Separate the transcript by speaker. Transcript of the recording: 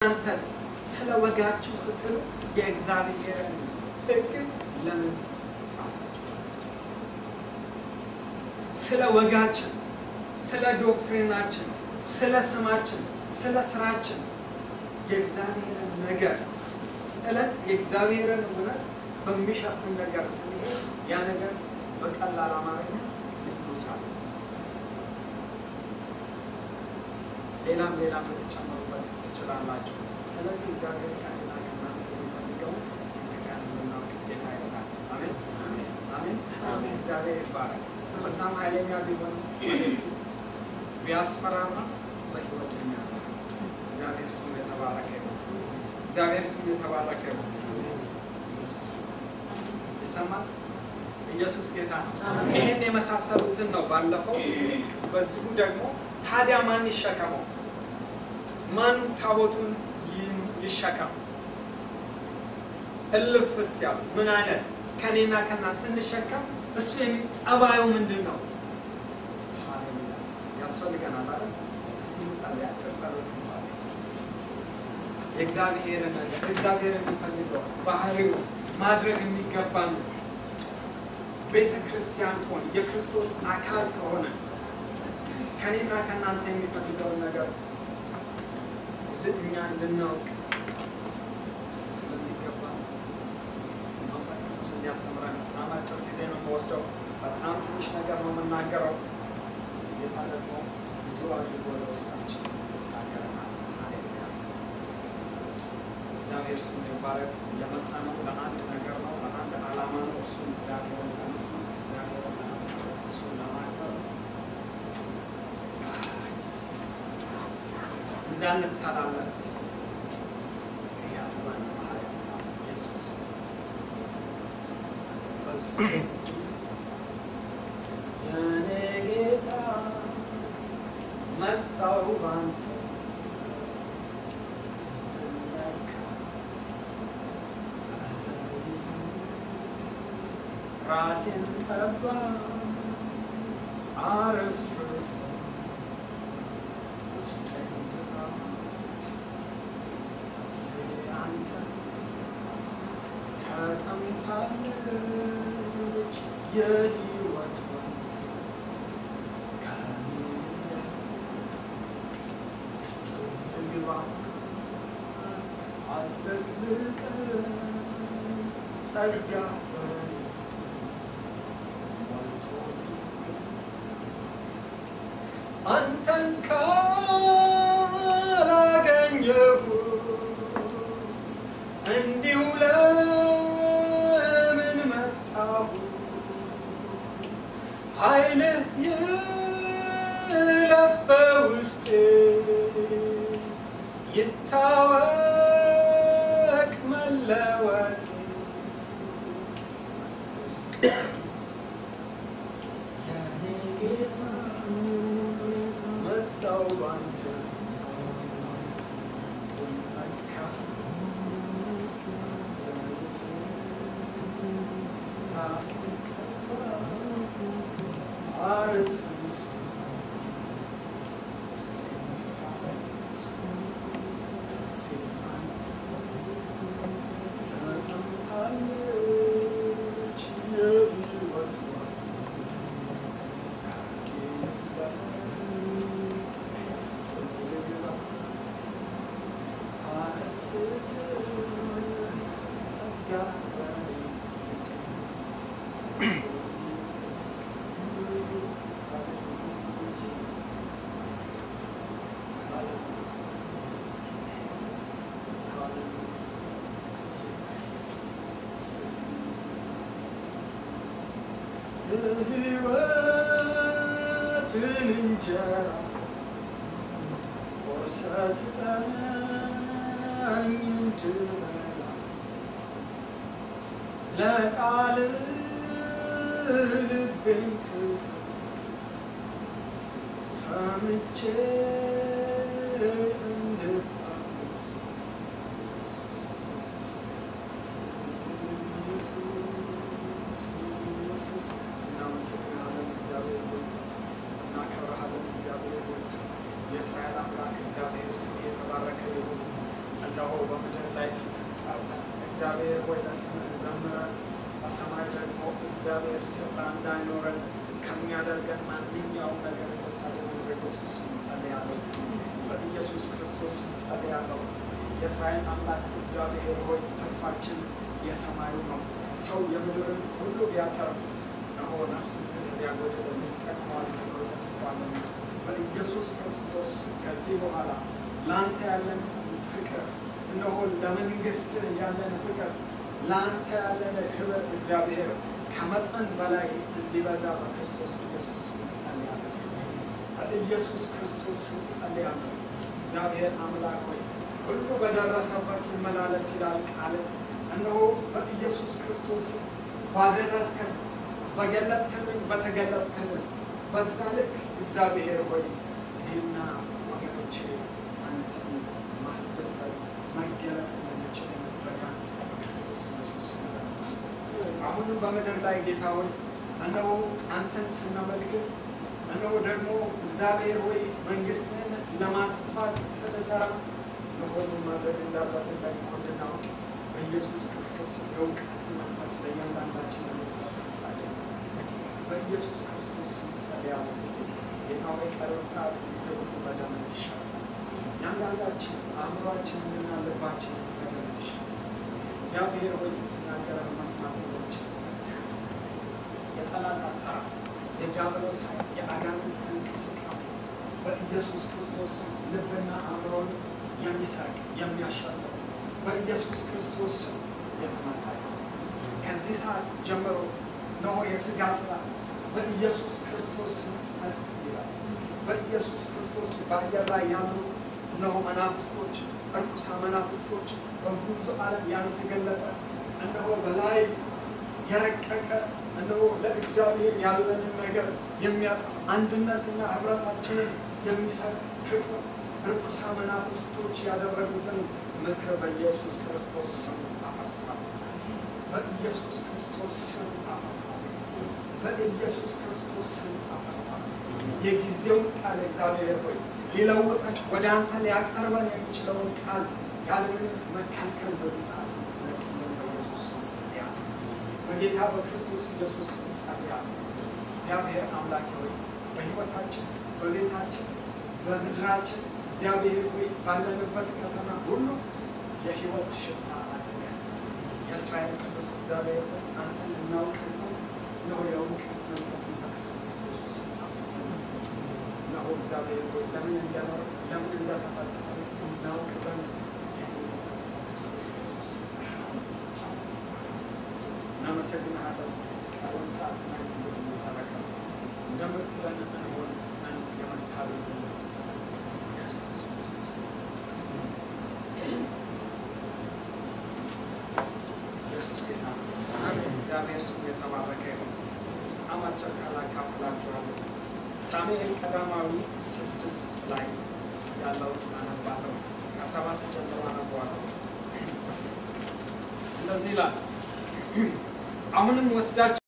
Speaker 1: እናንተስ ስለ ወጋችሁ ስትሉ የእግዚአብሔርን ሕግ ለምን ራሳችሁ ስለ ወጋችን፣ ስለ ዶክትሪናችን፣ ስለ ስማችን፣ ስለ ስራችን የእግዚአብሔርን ነገር እለት የእግዚአብሔርን እውነት በሚሸፍን ነገር ስንሄድ ያ ነገር በቀላል አማርኛ ልትሉሳል። ሌላም ሌላም ልትጨምሩበት ትችላላችሁ። ስለዚህ እግዚአብሔር ከእኔና ከእናንተ የሚፈልገው ጥንቅቀን እንድናውቅ ጌታ ይረዳል። አሜን አሜን አሜን። እግዚአብሔር ይባረክ። በጣም ኃይለኛ ቢሆን ወደፊት ቢያስፈራራ በህይወት የሚያደርግ እግዚአብሔር ስሙ የተባረከ ይሁን። እግዚአብሔር ስሙ የተባረከ ይሁን። ኢየሱስ ይሰማል። ኢየሱስ ጌታ ነው።
Speaker 2: አሜን።
Speaker 1: ይህን የመሳሰሉትን ነው ባለፈው። ልክ በዚሁ ደግሞ ታዲያ ማን ይሸከመው? ማን ታቦቱን ይ- ይሸከም? እልፍስ ያሉ ምን አይነት ከኔና ከና ስንሸከም እሱ የሚ- ጸባዩ ምንድን ነው? ሃሌሉያ ያስፈልገናል አይደል? እስቲ እንጸልይ፣ አጭር ጸሎት እንጸልይ። የእግዚአብሔርን ነገር እግዚአብሔር የሚፈልገው ባህሪው ማድረግ የሚገባን ቤተ ክርስቲያን ከሆነ የክርስቶስ አካል ከሆነ ከኔና ከእናንተ የሚፈልገውን ነገር እዚህ እኛ እንድናውቅ ስለሚገባ እስቲ መንፈስ ቅዱስ እንዲያስተምረን በጣም አጭር ጊዜ ነው የምወስደው። በጣም ትንሽ ነገር ነው የምናገረው። ጌታ ደግሞ ብዙ አድርጎ ለውስጣችን ይናገረናል። ሃሌሉያ እግዚአብሔር ስሙ ይባረክ። የመጣ ነው ለአንድ ነገር ነው፣ ለአንድ ዓላማ ነው። እሱም እግዚአብሔርን ለመስማት እግዚአብሔርን ለማክበር እሱን ለማክበር ኢየሱስ እንዳንተላለፍ ያለን ሐዋርያት ሳ ኢየሱስ መንፈስ ቅዱስ የኔ ጌታ መጣው ባንተ ልነካ በዘይት ራሴን ቀባ አረስርስ ውስጤን ፍታ ነፍሴ አንተ ተጠምታለች የሕይወት ወንዝ ከኔ ይፍለቅ ውስጥ ልግባ አጥለቅልቀን ጸጋ በኔ ሞልቶ አንተን ካላገኘሁ እንዲሁ ለምን መጣሁ? ኃይልህ ይለፍ በውስጤ ይታወቅ መለወጤ መንፈስ ቅዱስ የኔ ጌታ መጣው ባንተ ልመካ ራስን ቀባ አረስርስ ውስጤን ፍታ ነፍሴ አንተ ተጠምታለች የሕይወት ወንዝ የሕይወትን እንጀራ ቆርሰህ ስጠኝ እንድበላ ለቃልህ ልቤን ክፈት ሰምቼ እንድፈወስ ኢየሱስ እናመሰግናለን። እግዚአብሔር ሆይ እናከብረሃለን። እግዚአብሔር ሆይ የእስራኤል አምላክ እግዚአብሔር ስም የተባረከ ይሁን። እነሆ በምድር ላይ ስምህን ጠርተን እግዚአብሔር ሆይ ለስምህ ዘምረን በሰማይ ደግሞ እግዚአብሔር ስፍራ እንዳይኖረን ከሚያደርገን ማንኛውም ነገር እንድታደርግ በኢየሱስ ስም ጸልያለሁ። በኢየሱስ ክርስቶስ ስም ጸልያለሁ። የእስራኤል አምላክ እግዚአብሔር ሆይ ትርፋችን የሰማዩ ነው። ሰው የምድርን ሁሉ ቢያተርፍ እነሆ ነፍሱን ግን ቢያጎድል ምን ይጠቅመዋል ተብሎ ተጽፏልና በኢየሱስ ክርስቶስ ከዚህ በኋላ ለአንተ ያለን ፍቅር እነሆ ለመንግስትህ ያለን ፍቅር ለአንተ ያለን ክብር እግዚአብሔር ከመጠን በላይ እንዲበዛ በክርስቶስ ኢየሱስ ስም ጸልያለሁ። በኢየሱስ ክርስቶስ ስም ጸልያለሁ። እግዚአብሔር አምላክ ሆይ ሁሉ በደረሰበት ይመላለስ ይላል ቃል። እነሆ በኢየሱስ ክርስቶስ ስም ባደረስከን፣ በገለጽክልን፣ በተገለጽክልን በዛ ልክ እግዚአብሔር ሆይ እኔና ወገኖቼ አንተን ማስደሰት መገለጥ እንድንችል የምትረዳን በክርስቶስ ኢየሱስ ስም አሁንም በምድር ላይ ጌታ ሆይ እነሆ አንተን ስናመልክ እነሆ ደግሞ እግዚአብሔር ሆይ መንግስትህን ለማስፋት ስንሰራ ለሆኑ ማድረግ እንዳለብን ደግሞ እንድናውቅ በኢየሱስ ክርስቶስ የእውቀት መንፈስ ለእያንዳንዳችን ለመጻፈ በኢየሱስ ክርስቶስ ስም ጸልያለሁ። ጌታ ሆይ ቀሪውን ሰዓት ጊዜ ሁሉ በደም ይሸፈን። እያንዳንዳችን አእምሯችንንና ልባችንን በደም ይሸፈን። እግዚአብሔር ሆይ ስትናገረን መስማት ሆኖችን የጠላት አሰራር፣ የዲያብሎስ ኃይል፣ የአጋንንት እንቅስቃሴ በኢየሱስ ክርስቶስ ስም ልብና አእምሮን የሚሰርቅ የሚያሻፍር በኢየሱስ ክርስቶስ ስም የተመታ ይሁን። ከዚህ ሰዓት ጀምሮ እነሆ የሥጋ ስራ በኢየሱስ ክርስቶስ ስም ጸጥ ይላል። በኢየሱስ ክርስቶስ በአየር ላይ ያሉ እነሆ መናፍስቶች፣ እርኩሳ መናፍስቶች በጉዞ ዓለም ያልተገለጠ እነሆ በላይ የረቀቀ እነሆ ለእግዚአብሔር ያለንን ነገር የሚያጠፍ አንድነትና ህብረታችንን የሚሰጥ ክፉ እርኩሳ መናፍስቶች ያደረጉትን ምክር በኢየሱስ ክርስቶስ ስም አፈርሳለሁ። በኢየሱስ ክርስቶስ ስም አፈርሳለሁ። በኢየሱስ ክርስቶስ ስም አፈርሳለሁ። የጊዜውን ቃል እግዚአብሔር ሆይ ሊለውጠን ወደ አንተ ሊያቀርበን የሚችለውን ቃል ያለምንም መከልከል በዚህ ሰዓት ለቅልን በኢየሱስ ስም ጸልያለሁ። በጌታ በክርስቶስ ኢየሱስ ስም ጸልያለሁ። እግዚአብሔር አምላክ ሆይ በሕይወታችን፣ በቤታችን፣ በምድራችን እግዚአብሔር ሆይ ባለንበት ከተማ ሁሉ የሕይወት ሽታ አድርገን የእስራኤል ቅዱስ እግዚአብሔር ሆይ አንተን እናውቅ ዘንድ እነሆ የእውቀት መንፈስን በክርስቶስ ኢየሱስ ስም ታፍስሰን እነሆ እግዚአብሔር ሆይ ለምን እንደኖር ለምን እንደተፈጠረ እናውቅ ዘንድ ይህንን እውቀት በክርስቶስ ኢየሱስ ስም እናመሰግንሃለን። ቀሩን ሰዓትና ጊዜ ተረከብ እንደምትለን እንሆን ዘንድ የመታዘዝ መንፈስ በክርስቶስ ኢየሱስ ስም ኢየሱስ ጌታ ነው። እግዚአብሔር ስሙ የተባረከ ይሁን። በጣም አጭር ቃል አካፍላችኋለሁ። ሳሙኤል ቀዳማዊ ስድስት ላይ ያለውን አነባለሁ። ከሰባት ጀምሮ አነበዋለሁ። እንደዚህ ይላል። አሁንም ወስዳችሁ